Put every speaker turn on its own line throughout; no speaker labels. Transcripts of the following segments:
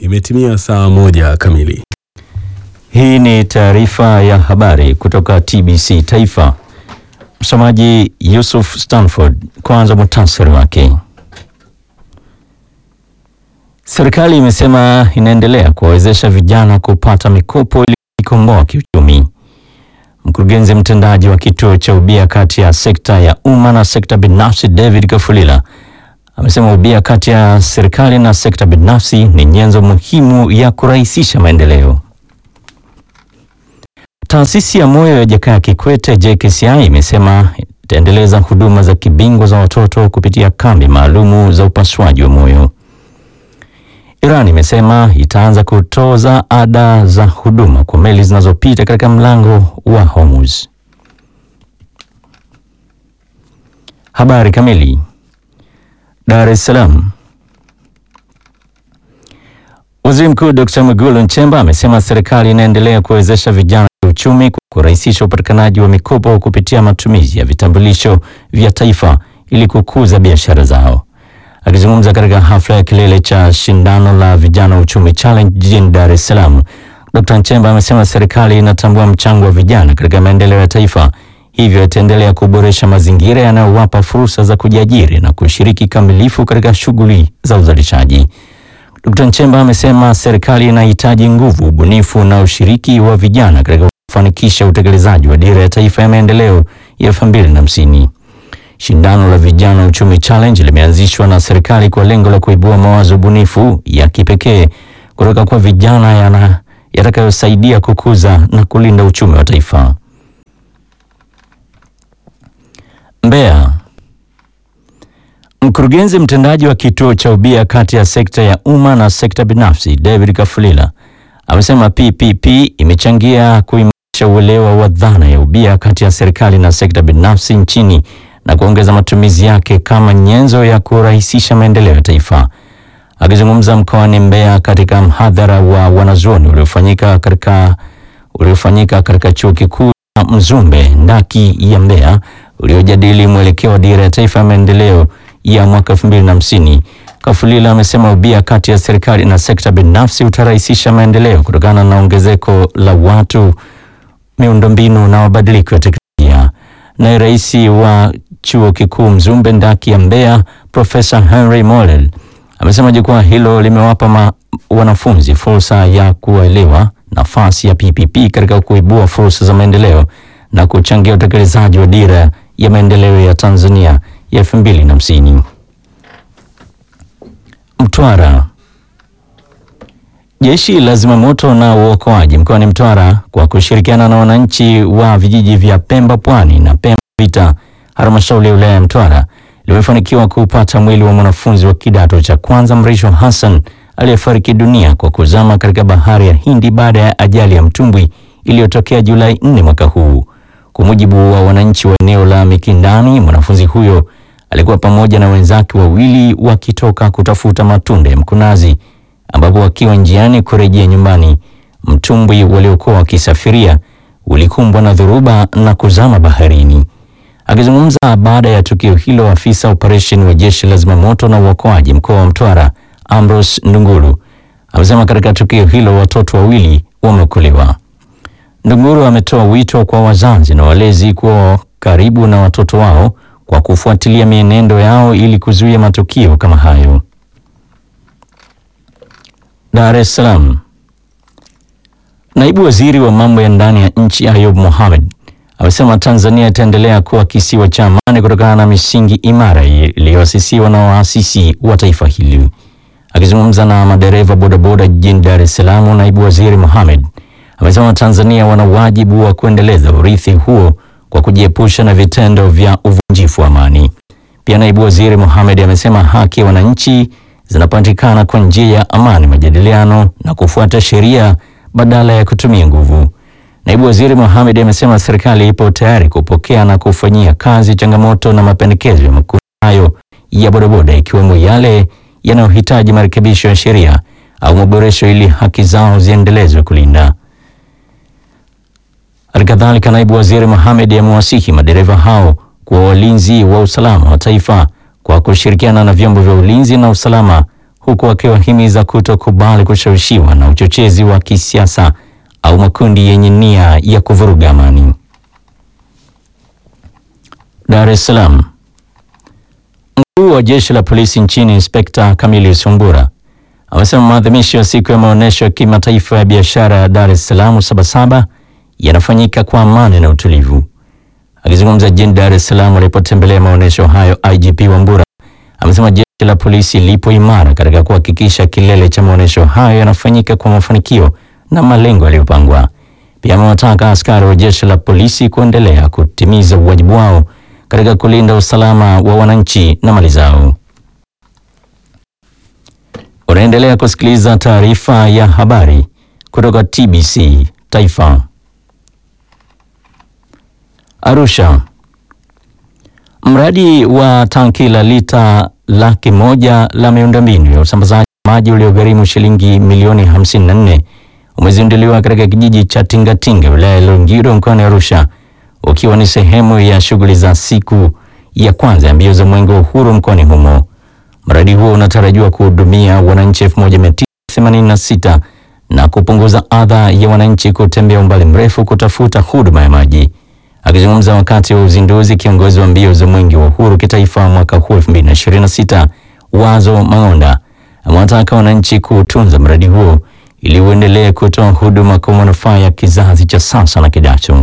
Imetimia saa moja kamili.
Hii ni taarifa ya habari kutoka TBC Taifa. Msomaji Yusuf Stanford. Kwanza muhtasari wake. Serikali imesema inaendelea kuwawezesha vijana kupata mikopo ili kujikomboa kiuchumi. Mkurugenzi mtendaji wa kituo cha ubia kati ya sekta ya umma na sekta binafsi David Kafulila amesema ubia kati ya serikali na sekta binafsi ni nyenzo muhimu ya kurahisisha maendeleo. Taasisi ya moyo ya Jakaya Kikwete JKCI imesema itaendeleza huduma za kibingwa za watoto kupitia kambi maalumu za upasuaji wa moyo. Iran imesema itaanza kutoza ada za huduma kwa meli zinazopita katika mlango wa Hormuz. Habari kamili. Dar es Salaam. Waziri Mkuu Dr. Mwigulu Nchemba amesema serikali inaendelea kuwezesha vijana kiuchumi kwa kurahisisha upatikanaji wa mikopo kupitia matumizi ya vitambulisho vya taifa ili kukuza biashara zao. Akizungumza katika hafla ya kilele cha shindano la vijana uchumi challenge jijini Dar es Salaam, Dr. Nchemba amesema serikali inatambua mchango wa vijana katika maendeleo ya taifa, hivyo itaendelea kuboresha mazingira yanayowapa fursa za kujiajiri na kushiriki kamilifu katika shughuli za uzalishaji. Dr. Nchemba amesema serikali inahitaji nguvu, ubunifu na ushiriki wa vijana katika kufanikisha utekelezaji wa dira ya taifa ya maendeleo ya elfu mbili na hamsini. Shindano la vijana uchumi challenge limeanzishwa na serikali kwa lengo la kuibua mawazo bunifu ya kipekee kutoka kwa vijana yana yatakayosaidia kukuza na kulinda uchumi wa taifa. Mbeya. Mkurugenzi mtendaji wa kituo cha ubia kati ya sekta ya umma na sekta binafsi David Kafulila amesema PPP imechangia kuimarisha uelewa wa dhana ya ubia kati ya serikali na sekta binafsi nchini na kuongeza matumizi yake kama nyenzo ya kurahisisha maendeleo ya taifa. Akizungumza mkoani Mbeya katika mhadhara wa wanazuoni uliofanyika katika uliofanyika katika chuo kikuu cha Mzumbe ndaki ya Mbeya uliojadili mwelekeo wa dira ya taifa ya maendeleo ya mwaka 2050, Kafulila amesema ubia kati ya serikali na sekta binafsi utarahisisha maendeleo kutokana na ongezeko la watu, miundombinu na mabadiliko ya teknolojia. Naye rais wa chuo kikuu Mzumbe ndaki ya Mbeya Profesa Henry Mollel amesema jukwaa hilo limewapa ma, wanafunzi fursa ya kuelewa nafasi ya PPP katika kuibua fursa za maendeleo na kuchangia utekelezaji wa dira ya maendeleo ya Tanzania ya 2050. Mtwara. Jeshi la zimamoto na uokoaji mkoani Mtwara kwa kushirikiana na wananchi wa vijiji vya Pemba Pwani na Pemba Vita, halmashauri ya wilaya ya Mtwara limefanikiwa kupata mwili wa mwanafunzi wa kidato cha kwanza Mrisho Hassan aliyefariki dunia kwa kuzama katika bahari ya Hindi baada ya ajali ya mtumbwi iliyotokea Julai 4 mwaka huu. Kwa mujibu wa wananchi wa eneo la Mikindani, mwanafunzi huyo alikuwa pamoja na wenzake wawili wakitoka kutafuta matunda ya mkunazi, ambapo wakiwa njiani kurejea nyumbani, mtumbwi waliokuwa wakisafiria ulikumbwa na dhoruba na kuzama baharini. Akizungumza baada ya tukio hilo, afisa operesheni wa jeshi la zimamoto na uokoaji mkoa wa Mtwara Ambrose Ndunguru amesema katika tukio hilo watoto wawili wameokolewa. Ndunguru ametoa wito kwa wazazi na walezi kuwa karibu na watoto wao kwa kufuatilia mienendo yao ili kuzuia matukio kama hayo. Dar es Salaam. Naibu Waziri wa mambo ya ndani ya nchi Ayub Mohamed amesema Tanzania itaendelea kuwa kisiwa cha amani kutokana na misingi imara iliyoasisiwa na waasisi wa taifa hili. Akizungumza na madereva bodaboda jijini Dar es Salaam, Naibu Waziri Mohamed amesema Tanzania wana wajibu wa kuendeleza urithi huo kwa kujiepusha na vitendo vya uvunjifu wa amani. Pia Naibu Waziri Mohamed amesema haki ya wananchi zinapatikana kwa njia ya amani, majadiliano na kufuata sheria badala ya kutumia nguvu. Naibu Waziri Mohamed amesema serikali ipo tayari kupokea na kufanyia kazi changamoto na mapendekezo ya makundi hayo ya bodaboda ikiwemo yale yanayohitaji marekebisho ya sheria au maboresho ili haki zao ziendelezwe kulinda. Halikadhalika, naibu waziri Mohamed amewasihi madereva hao kuwa walinzi wa usalama wa taifa kwa kushirikiana na vyombo vya ulinzi na usalama huku akiwahimiza kutokubali kushawishiwa na uchochezi wa kisiasa au makundi yenye nia ya kuvuruga amani. Dar es Salaam. Mkuu wa jeshi la polisi nchini Inspekta Camillus Wambura amesema maadhimisho ya siku ya maonyesho ya kimataifa ya biashara ya Dar es Salaam Sabasaba yanafanyika kwa amani na utulivu. Akizungumza jijini Dar es Salaam alipotembelea maonyesho hayo, IGP Wambura amesema jeshi la polisi lipo imara katika kuhakikisha kilele cha maonyesho hayo yanafanyika kwa mafanikio na malengo yaliyopangwa. Pia amewataka askari wa jeshi la polisi kuendelea kutimiza wajibu wao katika kulinda usalama wa wananchi na mali zao. Unaendelea kusikiliza taarifa ya habari kutoka TBC Taifa. Arusha. Mradi wa tanki la lita laki moja la miundombinu ya usambazaji maji uliogharimu shilingi milioni 54 umezinduliwa katika kijiji cha Tingatinga wilaya ya Longido mkoani Arusha ukiwa ni sehemu ya shughuli za siku ya kwanza ya mbio za mwenge wa uhuru mkoani humo. Mradi huo unatarajiwa kuhudumia wananchi 1986 na kupunguza adha ya wananchi kutembea umbali mrefu kutafuta huduma ya maji. Akizungumza wakati wa uzinduzi, kiongozi wa mbio za mwenge wa uhuru kitaifa mwaka huu 2026 Wazo Mang'onda amewataka wananchi kutunza mradi huo ili uendelee kutoa huduma kwa manufaa ya kizazi cha sasa na kijacho.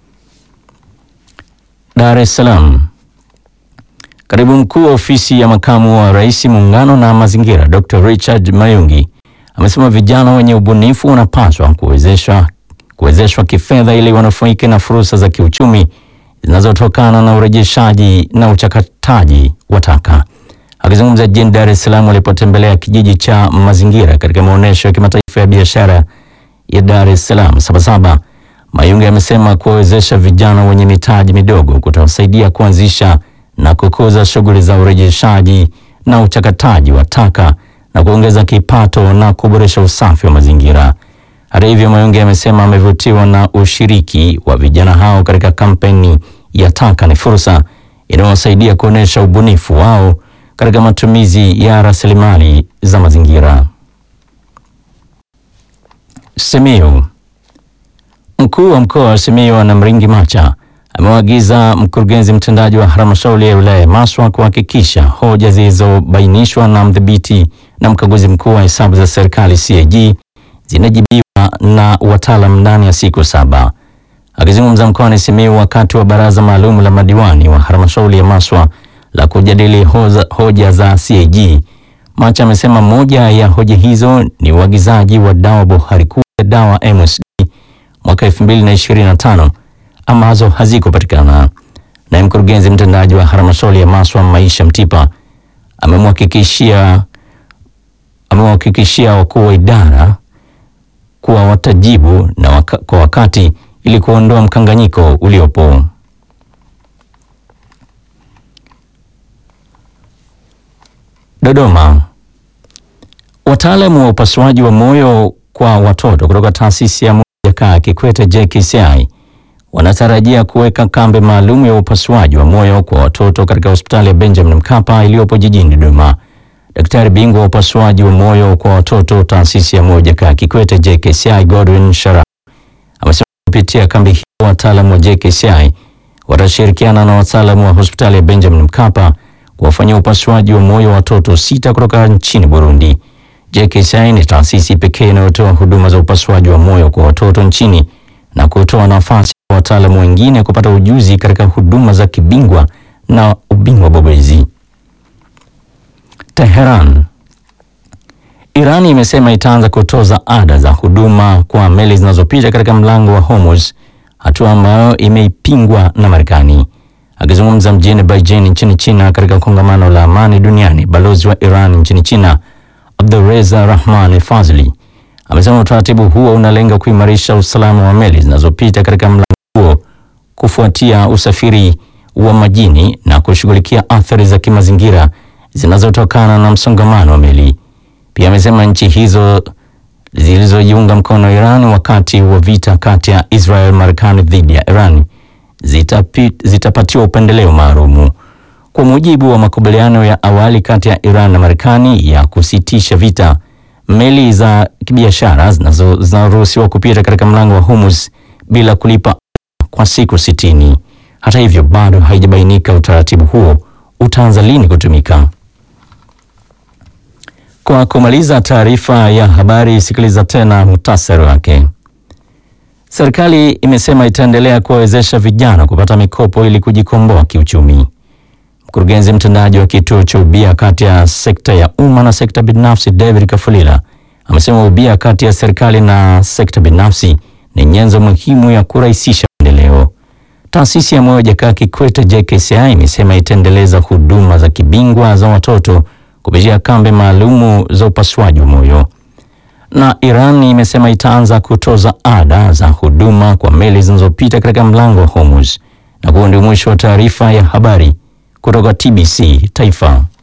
Dar es Salaam. Katibu mkuu wa ofisi ya makamu wa rais muungano na mazingira Dr. Richard Mayungi amesema vijana wenye ubunifu wanapaswa kuwezeshwa kuwezeshwa kifedha ili wanufaike na fursa za kiuchumi zinazotokana na urejeshaji na uchakataji wa taka. Akizungumza jijini Dar es Salaam alipotembelea kijiji cha mazingira katika maonyesho ya kimataifa ya biashara ya Dar es Salaam Sabasaba, Mayungi amesema kuwawezesha vijana wenye mitaji midogo kutawasaidia kuanzisha na kukuza shughuli za urejeshaji na uchakataji wa taka na kuongeza kipato na kuboresha usafi wa mazingira. Hata hivyo, Mayungi amesema amevutiwa na ushiriki wa vijana hao katika kampeni ya Taka ni Fursa inayowasaidia kuonyesha ubunifu wao katika matumizi ya rasilimali za mazingira. Simiyu. Mkuu wa mkoa wa Simiyu Ana Mringi Macha amewaagiza mkurugenzi mtendaji wa halmashauri ya wilaya ya Maswa kuhakikisha hoja zilizobainishwa na mdhibiti na mkaguzi mkuu wa hesabu za serikali CAG zinajibiwa na wataalam ndani ya siku saba. Akizungumza mkoani Simiyu wakati wa baraza maalum la madiwani wa halmashauri ya Maswa la kujadili hoza, hoja za CAG, Macha amesema moja ya hoja hizo ni uagizaji wa dawa bohari kuu ya dawa MSD mwaka 2025 ambazo hazikupatikana. Naye mkurugenzi mtendaji wa halmashauri ya Maswa Maisha Mtipa amemhakikishia amewahakikishia wakuu wa idara kuwa watajibu na waka, kwa wakati ili kuondoa mkanganyiko uliopo. Dodoma. Wataalamu wa upasuaji wa moyo kwa watoto kutoka taasisi ya Jakaya Kikwete JKCI wanatarajia kuweka kambi maalum ya upasuaji wa moyo kwa watoto katika hospitali ya Benjamin Mkapa iliyopo jijini Dodoma. Daktari bingwa wa upasuaji wa moyo kwa watoto taasisi ya moyo Jakaya Kikwete JKCI Godwin Shara amesema kupitia kambi hiyo wataalamu wa JKCI watashirikiana na wataalamu wa hospitali ya Benjamin Mkapa kuwafanyia upasuaji wa moyo watoto sita kutoka nchini Burundi. JKCI ni taasisi pekee inayotoa huduma za upasuaji wa moyo kwa watoto nchini na kutoa nafasi kwa wataalamu wengine kupata ujuzi katika huduma za kibingwa na ubingwa bobezi. Teheran. Iran imesema itaanza kutoza ada za huduma kwa meli zinazopita katika mlango wa Hormuz, hatua ambayo imeipingwa na Marekani. Akizungumza mjini Beijing nchini China katika kongamano la amani duniani, balozi wa Iran nchini China Abdurreza Rahman Fazli amesema utaratibu huo unalenga kuimarisha usalama wa meli zinazopita katika mlango huo kufuatia usafiri wa majini na kushughulikia athari za kimazingira zinazotokana na msongamano wa meli. Pia amesema nchi hizo zilizojiunga mkono Iran wakati wa vita kati ya Israel Marekani dhidi ya Iran zitapi, zitapatiwa upendeleo maalumu. Kwa mujibu wa makubaliano ya awali kati ya Iran na Marekani ya kusitisha vita, meli za kibiashara zinazo- zinaruhusiwa kupita katika mlango wa Hormuz bila kulipa kwa siku sitini. Hata hivyo, bado haijabainika utaratibu huo utaanza lini kutumika. Kwa kumaliza taarifa ya habari, sikiliza tena muhtasari wake. Serikali imesema itaendelea kuwawezesha vijana kupata mikopo ili kujikomboa kiuchumi. Mkurugenzi mtendaji wa kituo cha ubia kati ya sekta ya umma na sekta binafsi David Kafulila amesema ubia kati ya serikali na sekta binafsi ni nyenzo muhimu ya kurahisisha maendeleo. Taasisi ya Moyo Jakaya Kikwete JKCI imesema itaendeleza huduma za kibingwa za watoto kupitia kambi maalumu za upasuaji wa moyo. Na Iran imesema itaanza kutoza ada za huduma kwa meli zinazopita katika mlango wa Hormuz. Na huo ndio mwisho wa taarifa ya habari kutoka TBC Taifa.